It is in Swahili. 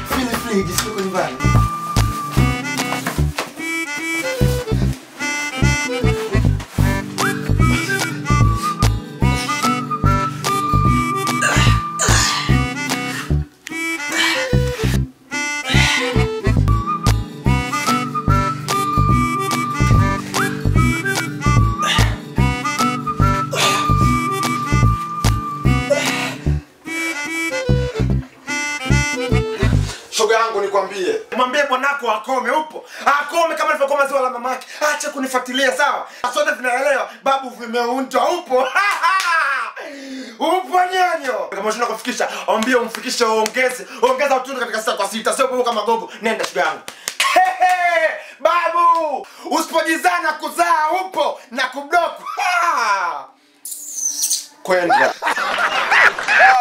Feel free, jisikie uko nyumbani. Shoga yangu nikwambie. Mwambie bwanako akome upo. Akome kama alivyokoma ziwa la mamake. Acha kunifuatilia sawa. Sote tunaelewa babu vimeundwa upo. upo nyonyo. Kama unataka kufikisha, ambie umfikishe ongeze. Ongeza utundu katika sita kwa sita. Sio kama gogo. Nenda shoga yangu. Hehe, babu usipojizana kuzaa upo na kublock. Ha! Kwenda.